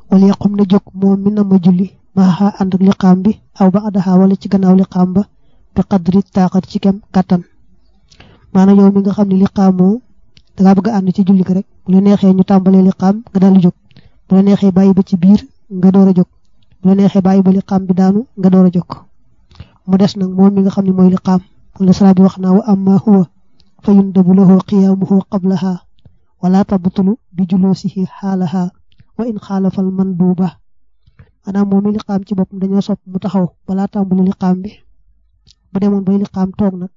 wala yaqum na jóg moom mi na ma julli maaxa ànd ak liqaam bi aw ba adaxa wala ci gannaaw liqaam ba bi qadri taaxat ci kem kattan maanaam yow mi nga xam ne liqaamoo dangaa bëgg a ànd ci julli gi rek bu la neexee ñu tàmbalee liqaam nga daal di jóg bu la neexee bàyyi ba ci biir nga door a jóg bu la neexee bàyyi ba liqaam bi daanu nga door a jóg mu des nag moom mi nga xam ne mooy liqaam wala sala bi wax naa wa amma huwa fa yundabu lahu qiyaamuhu qablaha wala tabtulu bi julusihi xaalaha wa in xaalafal manduuba maanaam moom mi liqaam ci boppam dañoo sopp mu taxaw balaa tàmbali liqaam bi bu demoon bay liqaam toog nag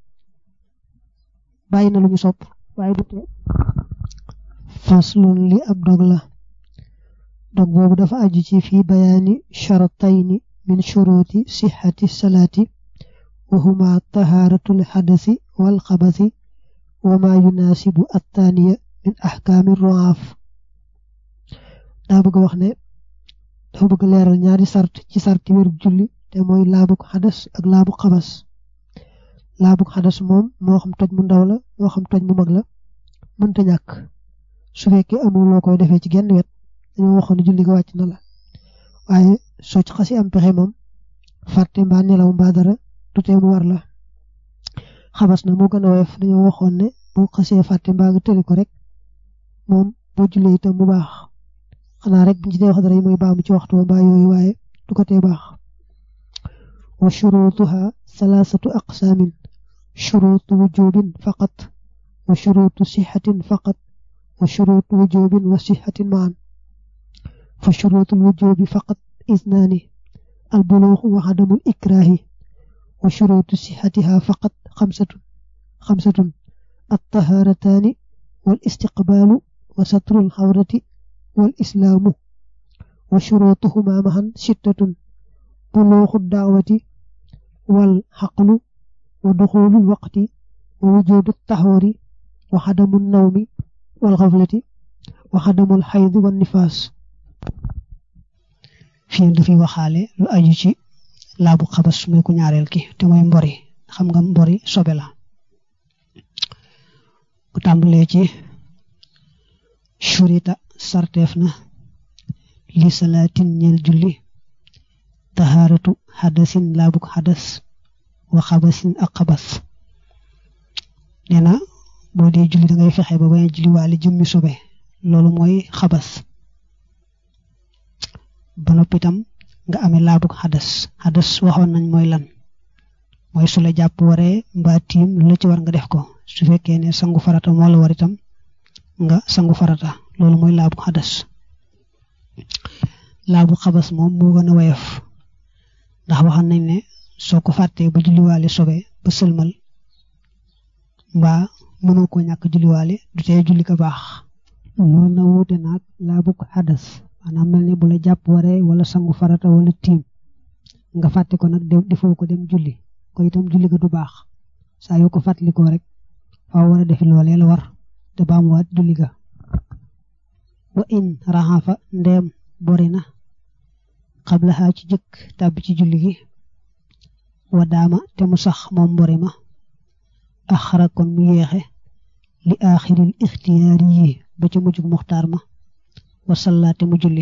bàyyi na lu ñu sopp waaye du tee faslun li ab dog la dog boobu dafa aju ci fii bayaani sharatayni min shuruti sixati salaati wa huma tahaaratul xadasi wal xabasi wa ma yunaasibu attaaniya min axkaami roaaf daa bëgg wax ne dafa bëgg leeral ñaari sart ci sarti wérub julli te mooy laabuk xadas ak laabuk xabas laabuk xadas moom moo xam toj mu ndaw la moo xam toj mu mag la mënta ñàkk su fekkee amul loo koy defee ci genn wet dañoo waxoon ne julli ga wàcc na la waaye soo ci xasi am pexe moom fàtte mbaa nelaw mbaa dara du tee mu war la xabas na moo gën a woyof dañoo waxoon ne boo xasee fàtte mbaa nga tëri ko rek moom boo jullee itam mu baax xanaa rek buñ ci dee wax dara yi mooy baamu ci waxtu mbaa yooyu waaye du ko tee baax wa shurutuha salaasatu aqsaamin shurutu wujubin faqat wa shurutu sixatin faqat wa shurutu wujubin wa sixatin maan fa shurutu wujubi faqat isnaani albuluuxu wa adamul ikraahi wa shurutu sixatiha faqat xamsatun xamsatun attahaarataani wal istiqbaalu wa satrul xawrati wal islaamu wa shurutuhuma mahan sittatun buluuxu daawati wal xaqlu wa duxulul waqti wa wujudu taxoori wa xadamu nawmi wal xaflati wa xadamul xaydi wan nifaas fii dafay waxaale lu aju ci laabu xabas muy ku ñaareel ki te mooy mbori xam nga mbori sobe la bu tàmbalee ci shurita sarteef na li salaatin ñeel julli tahaaratu xadasin laabuk xadas wa xabasin ak xabas nee na boo dee julli da ngay fexe ba bañ a julli waale jëmmi sobe loolu mooy xabas ba noppi itam nga amee laabuk xadas xadas waxoon nañ mooy lan mooy su la jàpp waree mbaa tiim lu la ci war nga def ko su fekkee ne sangu farata moo la war itam nga sangu farata loolu mooy laabuk xadas laabu xabas moom moo gën a woyof ndax waxoon nañ ne soo ko fàttee ba julliwaale sobe ba sëlmal mbaa mënoo ko ñàkk julliwaale du tee julli ko baax loolu na wuute naag laabuk xadas maanaam mel ne bu la jàpp waree wala sangu farata wala tiim nga fàtte ko nag dem defoo ko dem julli ko itam julli ga du baax saa yoo ko fàttalikoo rek faaw war a defi loolee la war te baamuwaat julli ga wa in raxafa ndeem bori na xablaxaa ci jëkk tàbbi ci julli gi wa daama te mu sax moom mbori ma axara kon mu yeexe li aaxiril ixtiyaari yi ba ca mujjug muxtaar ma wasallaate mu julli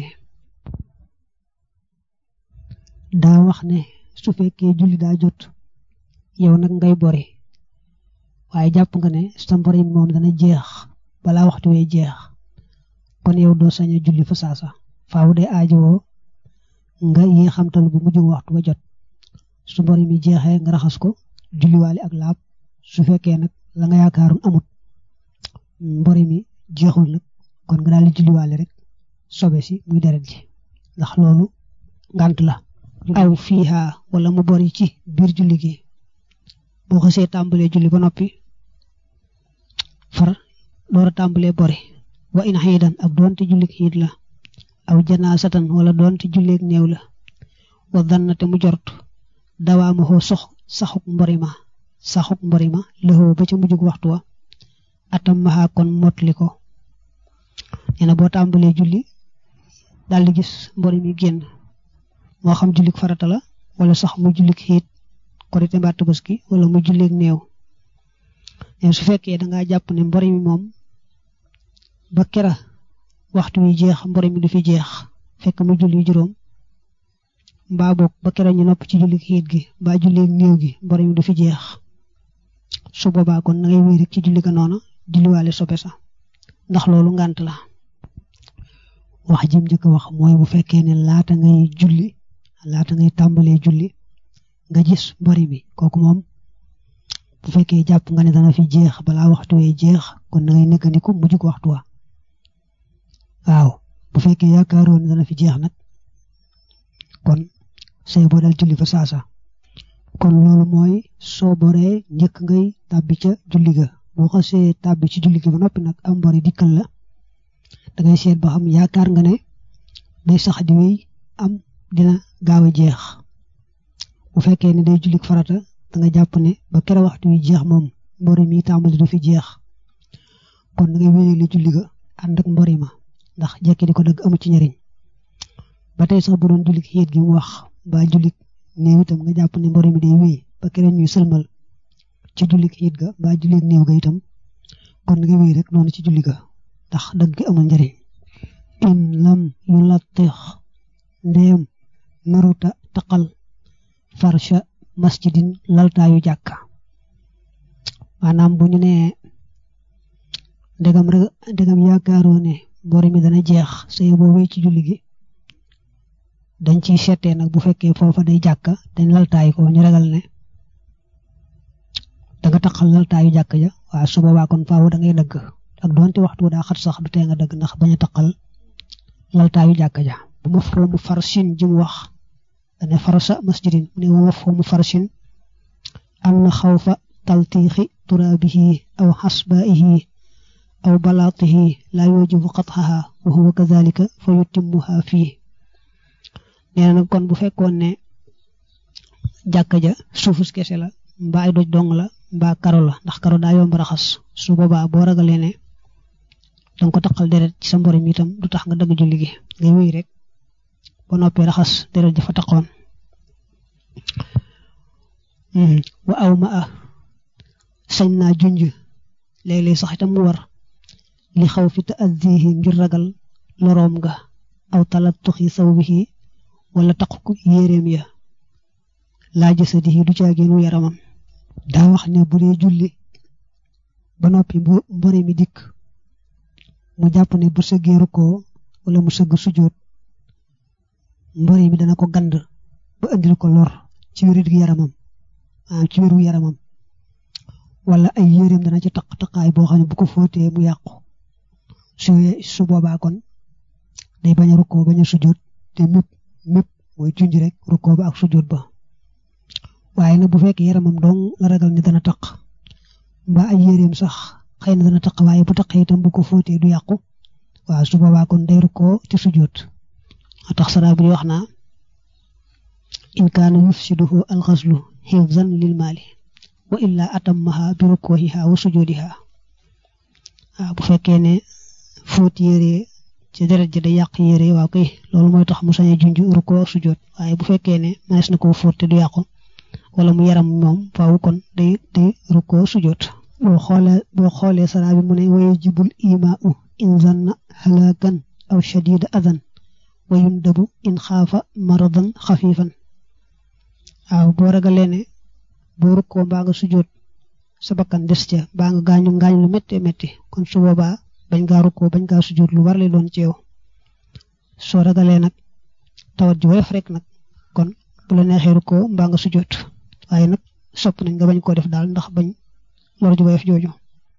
daa wax ne su fekkee julli daa jot yow nag ngay bori waaye jàpp nga ne sa mbori moom dana jeex balaa waxtu wee jeex kon yow doo sañ a julli fa saasa faaw de aajowoo nga yee xamtal bu mujj waxtu ba jot su mbori mi jeexee nga raxas ko julliwaale ak laab su fekkee nag la nga yaakaaroon amut mbori mi jeexul nag kon nga daal di julliwaale rek sobe si muy deret ji ndax loolu ngant la aw fiiha wala mu bori ci biir julli gi boo xasee tàmbalee julli ba noppi far door a tàmbalee bori wa in xiidan ak doonte jullik xiid la aw janaasatan wala doonte julleeg néew la wa dannate mu jort dawaamaxoo sox saxuk mborima saxuk mborima lëxoo ba ca mujjug waxtu wa atam maxaa kon motli ko nee na boo tàmbalee julli daal di gis mbori mi génn moo xam jullik farata la wala sax mu jullik xiit korite mbaa tabaski wala mu julleeg néew mais su fekkee da ngaa jàpp ne mbori mi moom ba kera waxtu wi jeex mbori mi du fi jeex fekk mu julli juróom mbaa boog ba keroog ñu nopp ci julli xiit gi mbaa julli néew gi mbori mi du fi jeex su boobaa kon na ngay wéy rek ci julli ga noona julliwaale sobe sa ndax loolu ngànt la wax jim njëkk wax mooy bu fekkee ne laata ngay julli laata ngay tàmbalee julli nga gis mbori mi kooku moom bu fekkee jàpp nga ne dana fi jeex balaa waxtu wee jeex kon na ngay nekkandiku mujj ko waxtu wa waaw bu fekkee yaakaaroon ne dana fi jeex nag kon say boo dal julli fa saasa kon loolu mooy soo boree njëkk ngay tàbbi ca julli ga boo xasee tàbbi ci julli gi ba noppi nag am mbori dikkal la da ngay seet ba xam yaakaar nga ne day sax di wéy am dina gaaw a jeex bu fekkee ne day julli farata da nga jàpp ne ba kere waxtu wi jeex moom mbori mi tàmbali du fi jeex kon da ngay wéyale julli ga ànd ak mbori ma ndax jekki di ko dëgg amu ci njariñ ba tey sax bu doon julli xiit gi mu wax ba julli néew itam nga jàpp ne mbori mi day wéy ba kere ñuy sëlmal ci julli xiit ga ba julli néew ga itam kon nga wéy rek noonu ci julli ga ndax dëgg gi amul njariñ in lam yu lattix ndéem naruta taqal farsha masjidin laltaayu jàkka maanaam bu ñu nee ndegam rek ndegam yaakaaroo ne mbori mi dana jeex say boo wéy ci julli gi dañ ciy seetee nag bu fekkee foofa day jàkka dañ laltaay ko ñu ragal ne danga taqal laltaayu jàkka ja waaw su boobaa kon faaw da ngay dëgg ak doonte waxtu daa xat sax du tee nga dëgg ndax bañ a taqal laltaayu jàkka ja bu ma foo mu farsin ji mu wax dane farsa masjidin mu ne ma foo mu farsin am na xawfa taltiixi turaabihi aw xasbaihi aw balaatihi laa yujibu qatxaha wa huwa kazalika fa yutimmuha fii nee na kon bu fekkoon ne jàkka ja suufus kese la mbaa ay doj dong la mbaa karo la ndax karo daa yomb raxas su boobaa boo ragalee ne danga ko taqal deret ci sa mborim itam du tax nga dëgg julli gi ngay wéy rek ba noppee raxas deret ja fa taqoon wa aw ma a sañ naa junj léeg-léeg sax itam mu war li xaw fi taaddihi ngir ragal loroom nga aw talattuxi sawbihi wala taqu yéreem ya laa jasadihi du caageenu yaramam daa wax ne bu dee julli ba noppi bu mbori mi dikk mu jàpp ne bu sëggee rukkoo wala mu sëgg sujjóot mbori mi dana ko gand ba indil ko lor ci wérit gi yaramam maanaam ci wéru yaramam wala ay yéreem dana ci taq taqaay boo xam ne bu ko fóotee mu yàqu su su boobaa kon day bañ a rukkoo bañ a sujjóot te mépp mépp mooy junj rek rukkoo ba ak sujjóot ba waaye nag bu fekkee yaramam dong la ragal ne dana taq mbaa ay yéreem sax xëy na dana taq waaye bu taqee itam bu ko fóotee du yàqu waaw su boobaa kon day rukkoo te sujjóot a tax sara bi wax naa in kaana yufsiduhu alxaslu xifzan lil maali wa illa atammaha bi rukkoohiha wa sujjóodiha waaw bu fekkee ne fóot yére ci deret ji day yàq yére waaw kay loolu mooy tax mu sañ a junj rukkoo ak sujjóot waaye bu fekkee ne mënees na koo fóot te du yàqu wala mu yaram moom faaw kon day day rukkoo sujjóot boo xoolee boo xoolee sara bi mu ne waye jibul imaau in zanna halakan aw shadida adan wa yundabu in xaafa maradan xafifan waaw boo ragalee ne boo rukkoo mbaa nga sujjóot sa bakkan des ca mbaa nga gaañu ngaañ lu métti métti kon su boobaa bañ gaa rukkoo bañ gaa sujjóot lu war lay doon ci yow soo ragalee nag tawat ji woyof rek nag kon bu la neexee rukkoo mbaa nga sujjóot waaye nag sopp nañ nga bañ koo def daal ndax bañ lor ji woyof jooju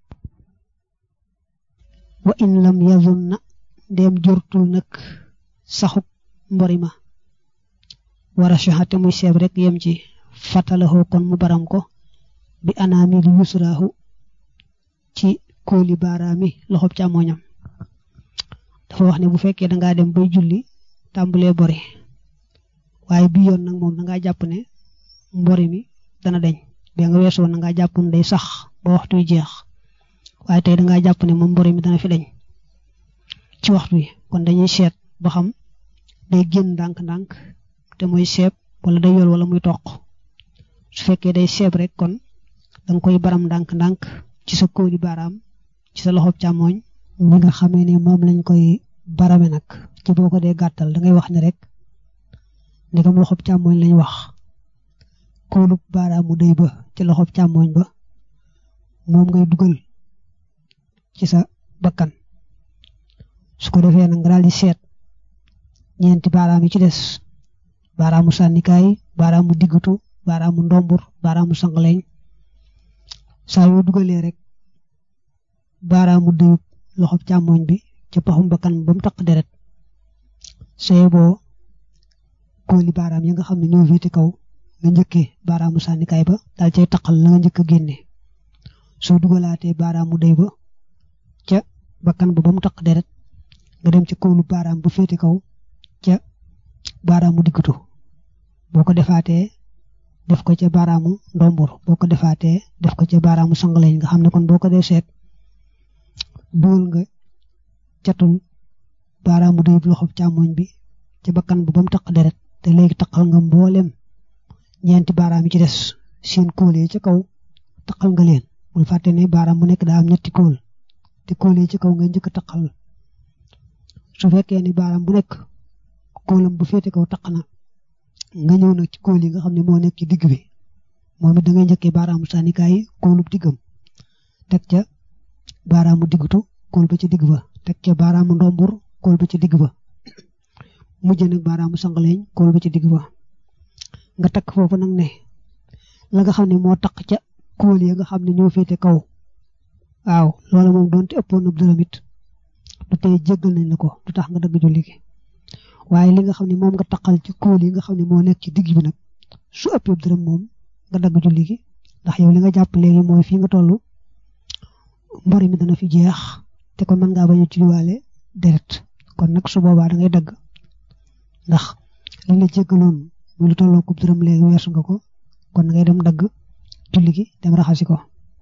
wa in lam yazun na ndéem jortul nag saxuk mborima wara soxate muy seeb rek yem ci fatalahu kon mu baram ko bi anaami li yusraahu ci kóoli baaraami loxob càmmoñam dafa wax ne bu fekkee dangaa dem bay julli tàmbalee bori waaye bi yoon nag moom dangaa jàpp ne mbori mi dana deñ bi nga weesu woon dangaa jàpp ne day sax ba waxtu wi jeex waaye tey dangaa jàpp ne moom mbori mi dana fi deñ ci waxtu wi kon dañuy seet ba xam day génn ndànk-ndànk te mooy seeb wala day yool wala muy toq su fekkee day seeb rek kon danga koy baram ndànk-ndànk ci sa kóoli baaraam ci sa loxob càmmooñ li nga xamee ne moom lañ koy barame nag ci boo ko dee gàttal da ngay wax ne rek ndegam loxob càmmooñ lañ wax kóolub baaraamu day ba ci loxob càmmooñ ba moom ngay dugal ci sa bakkan su ko defee nag nga daal di seet ñeenti baaraam yi ci des baaraamu sànnikaay baaraamu diggutu baaraamu ndombur baaraamu sangaleñ saa yoo dugalee rek baaraamu dayub loxob càmmooñ bi ca paxum bakkan ba mu taq deret saye boo kóoli baaraam yi nga xam ne ñoo féete kaw nga njëkkee baaraamu sànnikaay ba daal cay taqal la nga njëkk a génne soo dugalaatee baaraamu day ba ca bakkan ba ba mu taq deret nga dem ci kóolu baaraam bu féete kaw ca baaraamu diggatu boo ko defaatee def ko ca baaraamu ndombur boo ko defaatee def ko ca baaraamu sangaleñ nga xam ne kon boo ko dee seet dugal nga catul baaraamu day loxob càmmoñ bi ca bakkan ba ba mu taq deret te léegi taqal nga mboolem ñeenti baaraam yi ci des seen kóol yi ca kaw taqal nga leen bul fàtte ne baaraam bu nekk daa am ñetti kóol te kóol yi ci kaw nga njëkk a taqal su fekkee ni baaraam bu nekk kóolam bu féete kaw taq na nga ñëw nag ci kóol yi nga xam ne moo nekk ci digg bi moom it da ngay njëkkee baaraamu sànnikaay kóolub diggam teg ca baaraamu diggutu kóol ba ci digg ba teg ca baaraamu ndombur kóol ba ci digg ba mujj nag baaraamu sangaleñ kóol ba ci digg ba nga takk foofu nag ne la nga xam ne moo taq ca kóol yi nga xam ne ñoo féete kaw waaw loola moom doonte ëppoon na dërëm it du tey jéggal nañ la ko du tax nga dagg julli gi waaye li nga xam ne moom nga taqal ci kóol yi nga xam ne moo nekk ci digg bi nag su ëppee dërëm moom nga dagg julli gi ndax yow li nga jàpp léegi mooy fii nga toll mbori mi dana fi jeex te kon mën ngaa bañ a julliwaale deret kon nag su boobaa da ngay dagg ndax li la jéggaloon muy lu tolloo kub dërëm léegi weesu nga ko kon da ngay dem dagg julli gi dem raxasi ko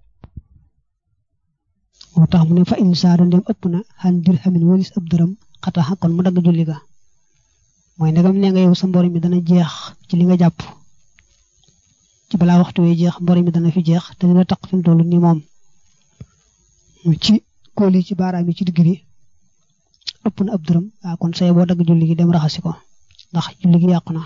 moo tax mu ne fa in saada ndem ëpp na xan dirhamin walis ëpp dërëm xataxa kon mu dagg julli ga mooy ndegam nee nga yow sa mbori mi dana jeex ci li nga jàpp ci balaa waxtu wee jeex mbori mi dana fi jeex te dina taq fi mu toll nii moom ci kóol yi ci baaraam yi ci digg bi ëpp na ëpp dërëm waaw kon say boo dagg julli gi dem raxasi ko ndax julli gi yàqu na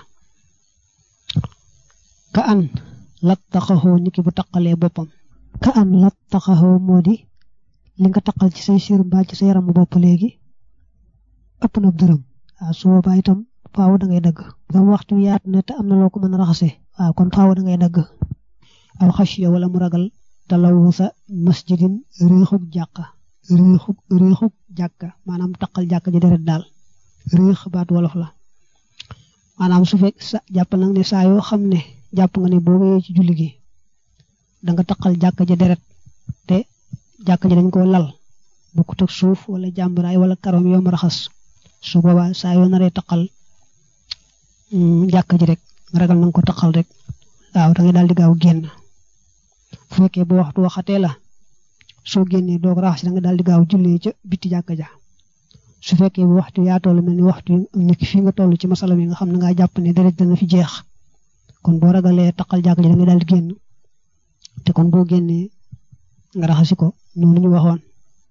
ka an lat taxaxoo niki bu taqalee boppam ka an lat taxaxoo moo di li nga taqal ci say siir mbaa ci sa yaramu bopp léegi ëpp na dërëm waaw su boobaa itam faaw da ngay dagg dam waxtu yaatu ne te am na loo ko mën a raxase waaw kon faaw da ngay dagg aw xasiya wala mu ragal talawu sa masjidin réexug jàkka réexug réexug jàkka maanaam taqal jàkka ji deret daal réex baat wolof la maanaam su fekk sa jàpp nag ne saa yoo xam ne jàpp nga ne boo wéyee ci julli gi da nga taqal jàkka ja deret te jàkka ji dañ ko lal bokkut ak suuf wala jàmbaraay wala karom yoom raxas su boobaa saa yoo naree taqal jàkka ji rek ragal na nga ko taqal rek waaw da ngay daal di gaaw génn bu fekkee boo waxtu waxatee la soo génnee doog raxas da nga daal di gaaw jullee ca bitti jàkka ja su fekkee bu waxtu yaa toll mel ni waxtu nit fii nga toll ci masala mi nga xam ne ngaa jàpp ne deret dana fi jeex kon boo ragalee taqal jàkka ji da nga daal di génn te kon boo génnee nga raxasi ko noonu ñu waxoon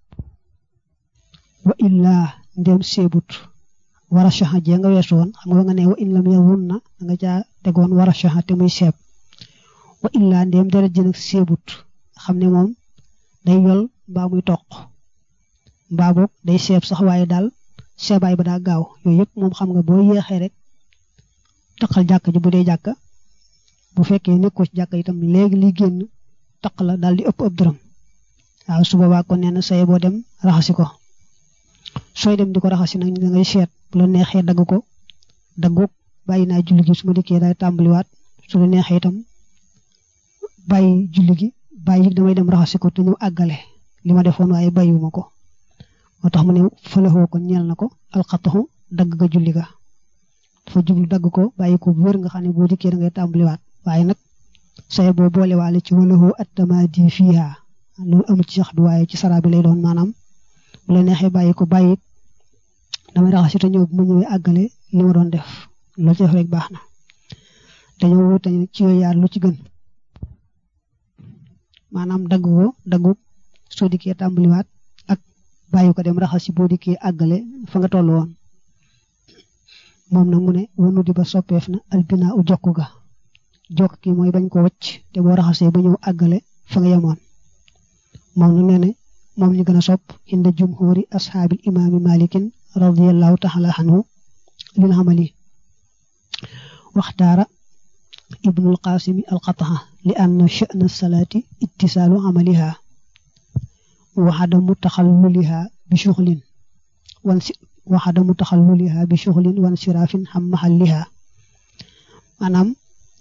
wa illaa ndem seebut wara shaxa jee nga weesu woon xam nga nga ne wa in lam yawun na da nga caa tegoon wara shaxa te muy seeb wa illaa ndem deret ji nag seebut xam ne moom day yol mbaa muy toq mbaa boog day seeb sax waaye daal seebaay ba daa gaaw yooyu yëpp moom xam nga boo yéexee rek taqal jàkk ji bu dee jàkka bu fekkee nekkoo ci jàkka itam léegi liy génn taq la daal di ëpp ëpp dërëm waaw su boobaa kon nee na say boo dem raxasi ko sooy dem di ko raxasi nag da ngay seet bu la neexee dagg ko daggoog bàyyi naa julli gi su ma dikkee day tàmbaliwaat su la neexee itam bàyyi julli gi bàyyi damay dem raxasi ko te ñëw àggale li ma defoon waaye bàyyiwuma ko moo tax mu ne fëlexoo ko ñeel na ko alxataxu dagg ga julli ga dafa jublu dagg ko bàyyi ko bu wér nga xam ne boo dikkee da ngay tàmbaliwaat waaye nag say boo boolewaale ci walahoo attamadi fiha loolu amul ci sax bi waaye ci sara bi lay doon maanaam bu la neexee bàyyi ko bàyyi damay raxasi te ñëw bu ma ñëwee àggale li ma doon def loolu ci def rek baax na dañoo wute ci yooyu yaar lu ci gën maanaam dagg ko daggu soo dikkee tàmbaliwaat ak bàyyi ko dem raxas ci boo dikkee àggale fa nga toll woon moom nag mu ne wanu di ba soppeef na albinaa u jokk ga jokk gi mooy bañ ko wacc te boo raxasee ba ñëw àggale fa nga yemoon moom nag nee ne moom ñu gën a sopp inda jumhuri ashaabil imaami malikin radiallahu taala anhu lil xamali waxtaara ibnul qaasimi alqataha li anna sha'na salaati ittisaalu amaliha wa adamu taxalluliha bi shuxlin wan si wa adamu taxalluliha bi shuxlin wan siraafin xam maxalliha maanaam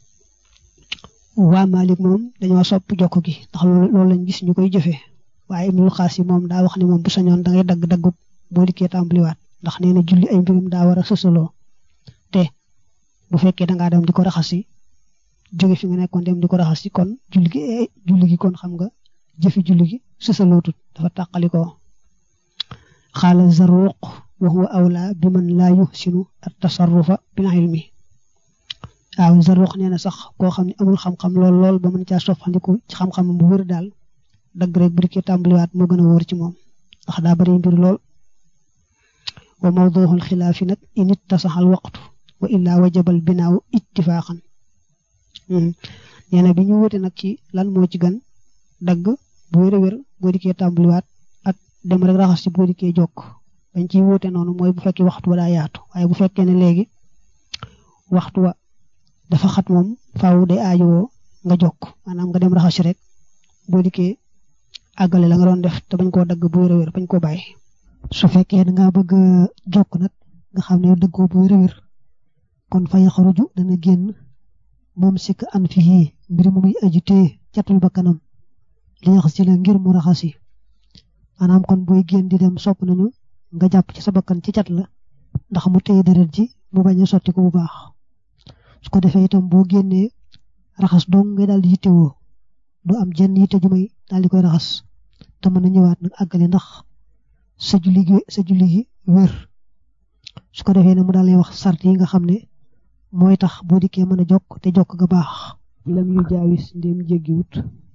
waa Malik moom dañoo sopp jokk gi ndax loolu lañ gis ñu koy jëfee waaye ibnul xaasim moom daa wax ne moom bu sañoon da ngay dagg daggub boo dikkee tàmbaliwaat ndax nee na julli ay mbirum daa war a sësaloo te bu fekkee da ngaa dem di ko raxasi jóge fi nga nekkoon dem di ko raxasi kon julli gi julli gi kon xam nga jëfi julli gi sësalootut dafa tàqali ko xaala zaruq wa huwa awla bi man laa yuhsinu at tasarrufa bil ilmi waaw zaruq nee na sax koo xam ne amul xam-xam lool lool ba mën caa soppandiku ci xam-xam bu wër daal dagg rek bu dikkee tàmbaliwaat moo gën a wóor ci moom ndax daa bari mbir lool wa mawduhul xilaafi nag in ittasaxal waqtu wa illaa wajabal binaaw ittifaaxan nee na bi ñu wute nag ci lan moo ci gën dagg bu wér a wér boo dikkee tàmbaliwaat ak dem rek raxas ci boo dikkee jokk bañ ciy wute noonu mooy bu fekkee waxtu wa daa yaatu waaye bu fekkee ne léegi waxtu wa dafa xat moom faaw day aajowoo nga jokk maanaam nga dem raxas rek boo dikkee àggale la nga doon def te bañ koo dagg bu wér a wér bañ koo bàyyi. su fekkee da ngaa bëgg jokk nag nga xam ne dëggoo bu wér a wér kon fa yaxaruju dana génn moom sikk an fii mbir mu muy aju téye catul ba kanam li yax si la ngir mu raxasi maanaam kon booy génn di dem sopp nañu nga jàpp ci sa bakkan ci cat la ndax mu téye deret ji mu bañ a sotti ko bu baax su ko defee itam boo génnee raxas dong ngay daal di yittewoo du am jenn yitte ju may daal di koy raxas te mën a ñëwaat nag àggale ndax sa julli gi sa julli gi wér su ko defee ne mu daal lay wax sart yi nga xam ne mooy tax boo dikkee mën a jokk te jokk ga baax lam yu jaawis ndéem jéggiwut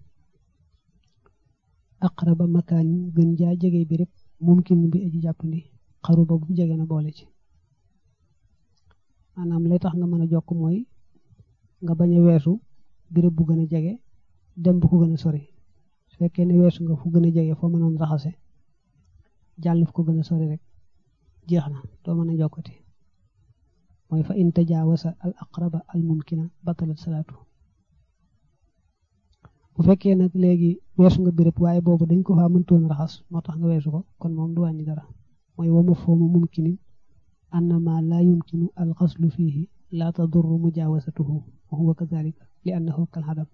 aqraba makaan gën jaa jege bi rek mumkin bi aji jàppandi xaru ba bu jege na boole ci maanaam lay tax nga mën a jokk mooy nga bañ a weesu béréb bu gën a jege dem bu ko gën a sori su fekkee ne weesu nga fu gën a jege foo mënoon raxase jàll fu ko gën a sori rek jeex na doo mën a jokkati mooy fa in tajaawasa al aqraba al mumkina batalat salaatu bu fekkee nag léegi weesu nga béréb waaye boobu dañ ko faa mëntoon raxas moo tax nga weesu ko kon moom du wàññi dara mooy wa mafhuumu mumkinin annama laa yumkinu al xaslu fiihi laa tadurru mujaawasatuhu wa huwa kadalika li annahu kal hadam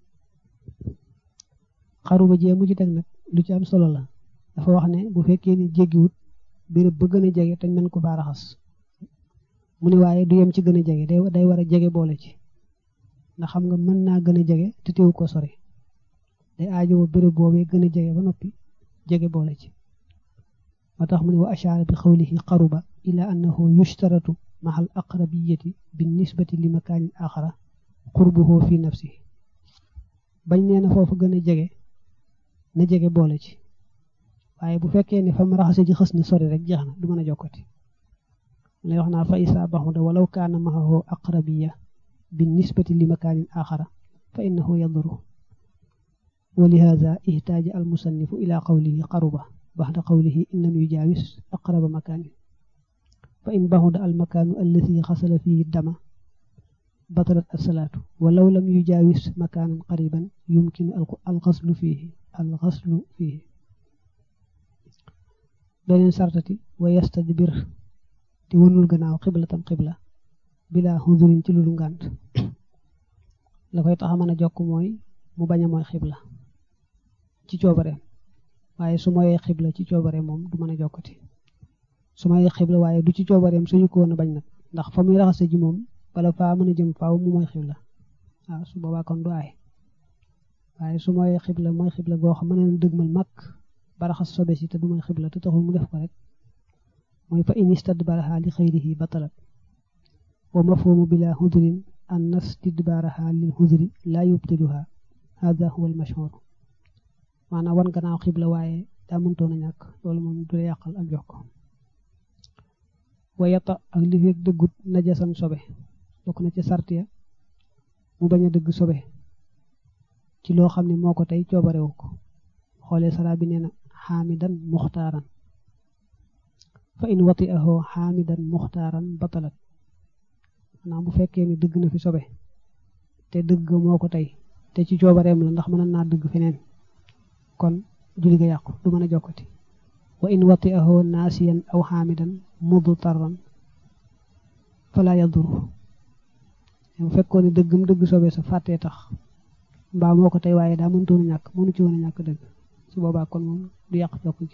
xaru ba jee mu ci teg nag lu ci am solo la dafa wax ne bu fekkee ni jéggiwut béréb ba gën a jege te mën ko faa raxas mu ne waaye du yem ci gën a jege day day war a jege boole ci ndax xam nga mën naa gën a jege te teewu ko sori day aajowoo béréb boobee gën a jege ba noppi jege boole ci moo tax mu ne wa ashaara bi xawlihi qaruba ila annahu yushtaratu maxal aqrabiyati bi nisbati li makaanin axara qurbuhu fi nafsihi bañ nee na foofu gën a jege na jege boole ci waaye bu fekkee ne fa mu raxase ji xës na sori rek jeex na du mën a jokkati lay wax naa fa isaa baxuda walaw kaana maxahu aqrabiya bi nisbati li makaanin axara fa innahu yaduru wa lihaza ihtaaja al musannifu ila qawlihi qaruba baxda qawlihi in lam yujaawis aqraba makaanin fa in baxuda al makaanu allati xasala fihi dama batalat asalaatu walaw lam yujaawis makaanan qariban yumkinu alxaslu fiihi alxaslu fiihi beneen sartati wa yastadbir te wënul gannaaw xiblatan xibla bila xudurin ci lulu ngànt la koy tax a mën a jokk mooy mu bañ a mooy xibla ci coobare waaye su mooyee xibla ci coobare moom du mën a jokkati su mooyee xibla waaye du ci coobareem suñu ko woon a bañ nag ndax fa muy raxase ji moom bala faa mën a jëm faaw mu mooy xibla waaw su boobaa kon du aay waaye su mooy xibla mooy xibla goo xam mën na dëgmal mag ba raxas sobe si te du mooy xibla te taxul mu def ko rek mooy fa in istadbaraha li xayrihi batalat wa mafhumu bila hudrin an nastidbaraha lil hudri la yubtiluha hada huwa al mashhur maanaam wan gannaaw xibla waaye daa mëntoon a ñàkk loolu moom du la yàqal ak jokk wayata ak li fekk dëggut najasan sobe bokk na ci sartiya mu bañ a dëgg sobe ci loo xam ne moo ko tey coobarewu ko xoolee sara bi nee na xaamidan muxtaaran fa in wati ahoo xaamidan muxtaaran batalat maanaam bu fekkee ni dëgg na fi sobe te dëgg moo ko tey te ci coobareem la ndax mën naa dëgg feneen kon julli ga yàqu du mën a jokkati wa in wati ahoo naasiyan aw xaamidan mudtarran fala yaduru bu fekkoon ne dëggam dëgg sobe sa fàttee tax mbaa moo ko tey waaye daa mëntoon a ñàkk mënu ci woon a ñàkk dëgg su boobaa kon moom du yàq jokk gi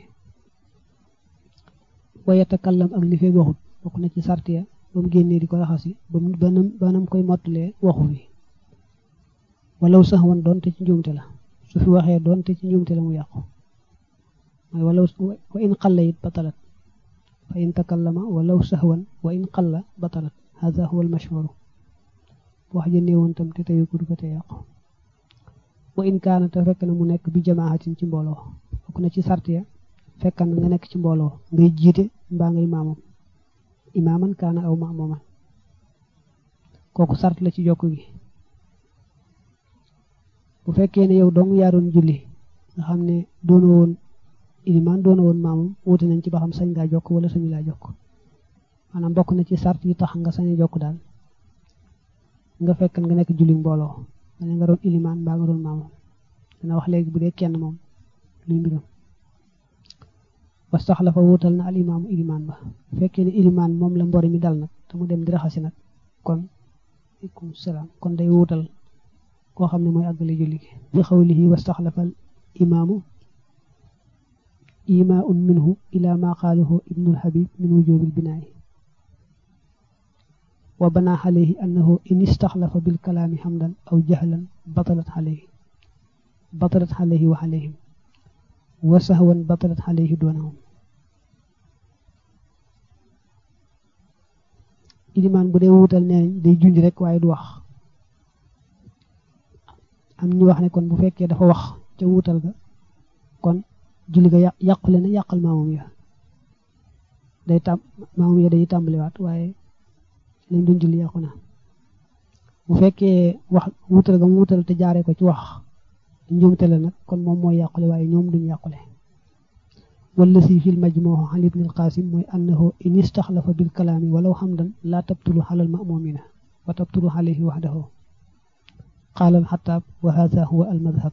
waaye takallam ak li fee waxut bokk na ci sartiya ba mu génnee di ko raxasi ba mu banam koy mottalee waxu fi walaw sax wan doonte ci njuumte la su fi waxee doonte ci njuumte la mu yàqu mooy walaw wa in xalla it batalat fa in takallama walaw sahwan wa in xalla batalat hada huwa al mashhur wax ja néewoon tam te teyu ko du ko te yàqu wa in kaana te fekk na mu nekk bi jamaahatin ci mbooloo bokk na ci sart ya fekk na nga nekk ci mbooloo ngay jiite mbaa ngay maamam imaaman kaana aw maamuman kooku sart la ci jokk gi bu fekkee ne yow dong yaa doon julli nga xam ne doona woon ilimaan doona woon maamam wuute nañ ci ba xam sañ ngaa jokk wala sañu laa jokk maanaam bokk na ci sart yi tax nga sañ a jokk daal nga fekk nga nekk julli mbooloo nga nga doon ilimaan mbaa nga doon maamam dana wax léegi bu dee kenn moom luy mbiram wastaxla fa wuutal na al imaamu ilimaan ba bu fekkee ne ilimaan moom la mbori mi dal nag te mu dem di raxasi nag kon aleykum salaam kon day wuutal koo xam ne mooy àggale julli gi bi xawlihi wastaxlafa al imaamu imaun minhu ila ma qaalahu ibnul habib min wujubil binaayi wa banaa alayhi annahu in istaxlafa bil kalaami xamdan aw jahlan batalat alayhi batalat alayhi wa alayhim wa sahwan batalat alayhi doonahum ilimaan bu dee wuutal nee day junj rek waaye du wax am ñu wax ne kon bu fekkee dafa wax ca wuutal ga kon julli ga yàqule na yàqal maamum ya day tàm maamum ya day tàmbaliwaat waaye lañ doon julli yàqu na bu fekkee wax wuutal ga mu wuutal te jaaree ko ci wax njuumte la nag kon moom mooy yàqule waaye ñoom duñ yàqule wala si fil majmuuh an ibn al qasim mooy annahu in istaxlafa bil kalaami walaw xamdan laa tabtulu xalal ma'mumina wa tabtulu alayhi waxdahu qaala al xataab wa hada huwa al madhab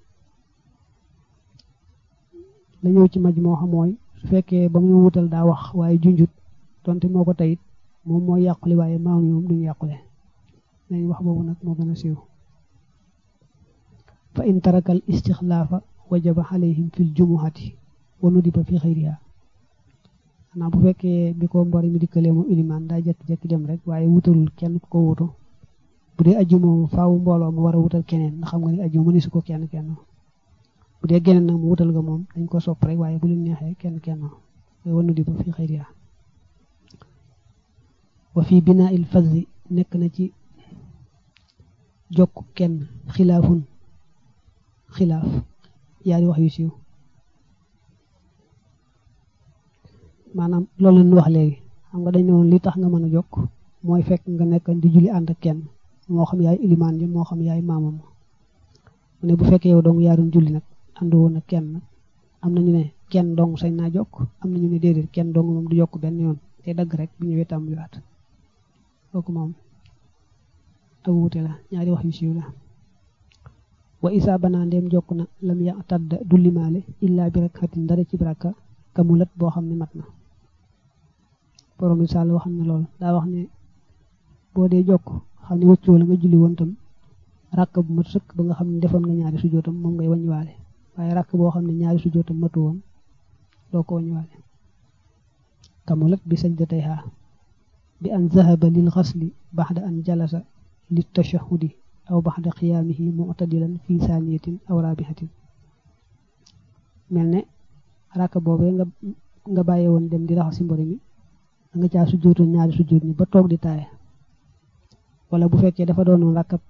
la ñëw ci majmuuh mooy su fekkee ba muy wuutal daa wax waaye junjut donte moo ko tayit moom mooy yàqule waaye maam yi moom duñu yàqule nañ wax boobu nag moo gën a siiw fa in taraka al istixlaafa wajaba alayhim fil jumuhati wa nudiba fi xayriha xanaa bu fekkee bi ko mbori mi dikkalee moom ilimaan daa jekki-jekki dem rek waaye wutalul kenn ku ko wutu bu dee aju moom faawu mbooloo mu war a wutal keneen ndax xam nga ni aju mënisu ko kenn kenn bu dee geneen nag mu wutal nga moom dañ ko sopp rek waaye bu leen neexee kenn kenn wa nudiba fi xayriha wa fi binaa il fazi nekk na ci jokk kenn xilaafun xilaaf yaari wax yu siiw maanaam loolu leen wax léegi xam nga dañ ne woon li tax nga mën a jokk mooy fekk nga nekk di julli ànd ak kenn moo xam yaay ilimaan ji moo xam yaay maamam mu ne bu fekkee yow dong yaa doon julli nag ànd woon ak kenn am nañu ne kenn dong sañ naa jokk am nañu ne déedéet kenn dong moom du jokk benn yoon te dagg rek bu ñëwee tàmbaliwaat kooku moom ak wuute la ñaari wax yu siiw la wa isa banaa ndeem jokk na lam ya tàdd du limaale illaa bi rek xatin dara ci baraka kamulat boo xam ne mat na borom bi sàll wax na lool daa wax ne boo dee jokk xam ne wëccoo la nga julli woon tam ràkk bu mat sëkk ba nga xam ne defoon nga ñaari sujootam moom ngay waññiwaale waaye ràkk boo xam ne ñaari sujootam matu woon doo ko waññiwaale kamulat bi sajdatayha bi an zahaba lil xasli baxda an jalasa li tashahudi aw baxda qiyaamihi mu'tadilan fi saaniyatin aw raabihatin mel ne ràkk boobee nga nga bàyyi woon dem di raxas si mbori mi da nga caa sujjootoon ñaari sujjoot ni ba toog di taaye wala bu fekkee dafa doonoon ràkkab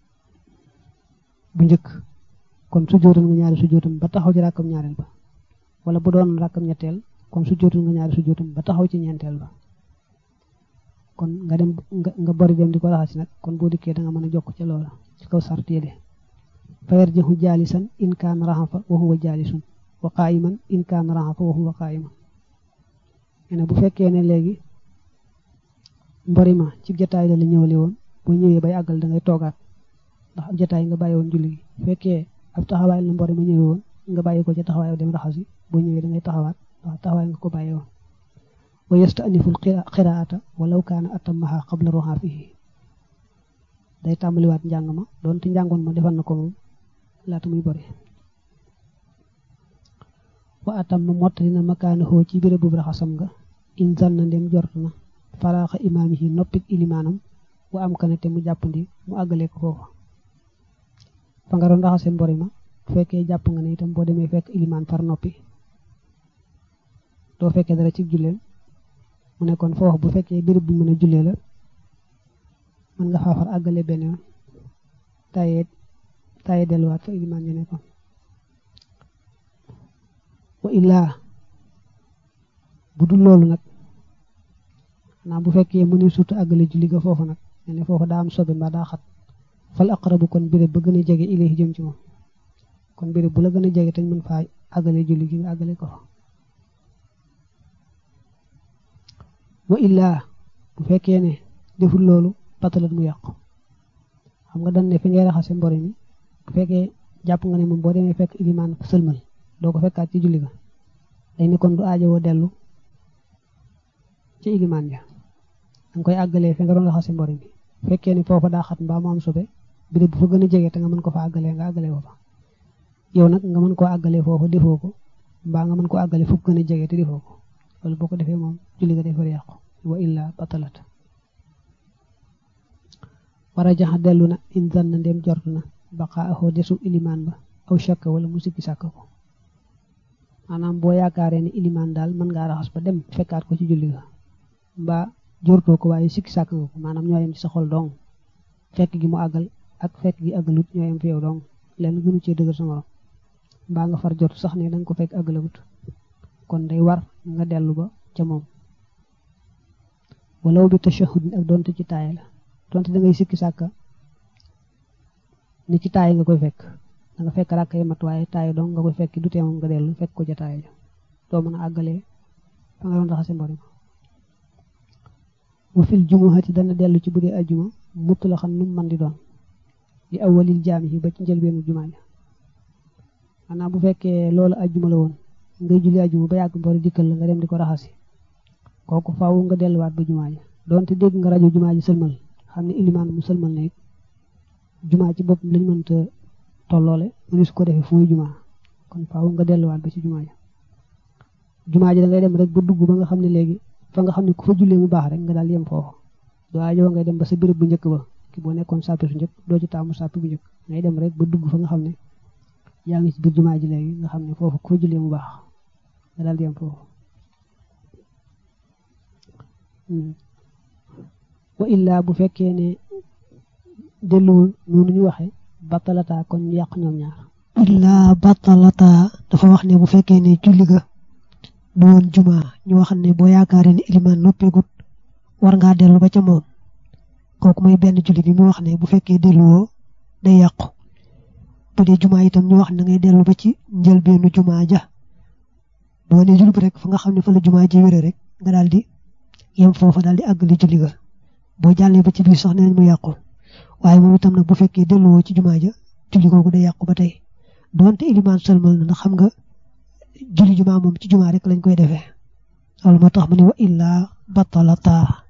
bu njëkk kon sujjootoon nga ñaari sujjootam ba taxaw ci ràkkab ñaareel ba wala bu doon rakkam ñetteel kon su jootul nga ñaari su jootum ba taxaw ci ñeenteel ba kon nga dem nga bori dem di ko raxasi nag kon boo dikkee da nga mën a jokk ca loola ci kaw sart yi de fayar jëxu jaalisan in kaan raxafa wa huwa jaalisun wa qaayiman in kaan raxafa wa huwa qaayiman ne bu fekkee ne léegi mbori ma ci jataay la la ñëwale woon boo ñëwee bay àggal da ngay toogaat ndax ab jataay nga bàyyi woon julli gi fekkee ab taxawaay la mbori ma ñëwee woon nga bàyyi ko ca taxawaay dem raxasi boo ñëwee da ngay taxawaat ndax taxawaay nga ko bàyyi woon wa yastaniful qiraata walaw kaana atammaha qabla ruhaafihi day tàmbaliwaat njàng ma doonte njàngoon ma defal na ko moom laata muy bori wa atam ma mottali na makaanahoo ci béréb bu raxasam nga in zanna ndem jort na faraaxa imaamihi noppik ilimaanam wa am kana te mu jàppandi mu àggale ko foofa fa nga doon raxase mbori ma bu fekkee jàpp nga ne itam boo demee fekk ilimaan far noppi doo fekkee dara ci julleem mu ne kon foofu bu fekkee béréb bu mën a jullee la mën nga faafar àggale benn yoon tayee tayee delluwaat fa ilimaan ja nekkoon wa illaa bu dul loolu nag xanaa bu fekkee mu ne surtout àggale julli ga foofu nag ne foofu daa am sobe mbaa daa xat fal aqrabu kon béréb ba gën a jege ilayhi jëm ci moom kon béréb bu la gën a jege te mën faa àggale julli gi nga àggale ko fa wa illaa bu fekkee ne deful loolu patalat mu yàqu xam nga dañ ne fi ngay raxase mbori mi bu fekkee jàpp nga ne moom boo demee fekk ilimaan sëlmal doo ko fekkaat ci julli ga day ne kon du aajowoo dellu ci ilimaan ja danga koy àggalee fi nga doon raxase mbori mi fekkee ni foofa daa xat mbaa mu am sobe bi bu fa gën a jege te nga mën ko fa àggalee nga àggalee ko fa yow nag nga mën koo àggalee foofa defoo ko mbaa nga mën koo àggalee fu gën a jege te defoo ko loolu boo ko defee moom julli ga defar yàqu wa illa batalat war a jaxa dellu na in zanna ndem jort na baqaa axoo desu ilimaan ba aw shakka wala mu sikki sàkk ko maanaam boo yaakaaree ne ilimaan daal mën ngaa raxas ba dem fekkaat ko ci julli ga mbaa jortoo ko waaye sikki sàkk nga ko maanaam ñoo yem ci sa xol dong fekk gi mu àggal ak fekk gi àggalut ñoo yem fi yow dong lenn gënu cee dëgër sa morom mbaa nga far jot sax ne danga ko fekk àggalagut kon day war nga dellu ba ca moom walaw bi tashahud ak donte ci taay la donte da ngay sikki sàkka ni ci taay nga koy fekk da nga fekk ràkk yi mat waaye taay dong nga koy fekk du tee moom nga dellu fekk ko ca taay ja doo mën a àggalee fa nga doon raxase mbori ma wa fil jumuhati dana dellu ci bu dee ajjuma mutt la xam nu mu mën di doon di awalil jaami yi ba ci njëlbeenu jumaa ja maanaam bu fekkee loolu ajjuma la woon ngay julli ajjuma ba yàgg mbori dikkal la nga dem di ko raxasi kooku faaw nga delluwaat ba jumaa ja donte dégg nga rajo jumaa ji sëlmal xam ne ilimaan mu sëlmal na it jumaa ci bopp lañ mënta tolloole mënu su ko defee fu muy jumaa kon faaw nga delluwaat ba ci jumaa ja jumaa ji da ngay dem rek ba dugg ba nga xam ne léegi fa nga xam ne ku fa jullee mu baax rek nga daal yem foofu doo ajoo ngay dem ba sa béréb bu njëkk ba ki boo nekkoon sàppi su njëkk doo ci taamu sàppi bu njëkk ngay dem rek ba dugg fa nga xam ne yaa ngi ci biir jumaa ji léegi nga xam ne foofu ku fa jullee mu baax nga daal yem foofu wa illaa bu fekkee ne delluwul noonu ñu waxe battalata kon ñu yàq ñoom ñaar illaa battalata dafa wax ne bu fekkee ne julli ga du woon juma ñu wax ne boo yaakaaree ne ilimaan noppeegut war ngaa dellu ba ca moom kooku mooy benn julli bi mu wax ne bu fekkee delluwoo day yàqu bu dee juma itam ñu wax ne ngay dellu ba ci njëlbeenu juma ja boo ne julli rek fa nga xam ne fa la juma ji wére rek nga daal di yem foofa daal di àggali julli ga boo jàllee ba ci biir sax neenañ mu yàqu waaye moom itam nag bu fekkee delluwoo ci jumaa ja julli googu day yàqu ba tey doonte ilimaan sëlmal na ndax xam nga julli jumaa moom ci jumaa rek lañ koy defee loolu moo tax mu ne wa illaa batalata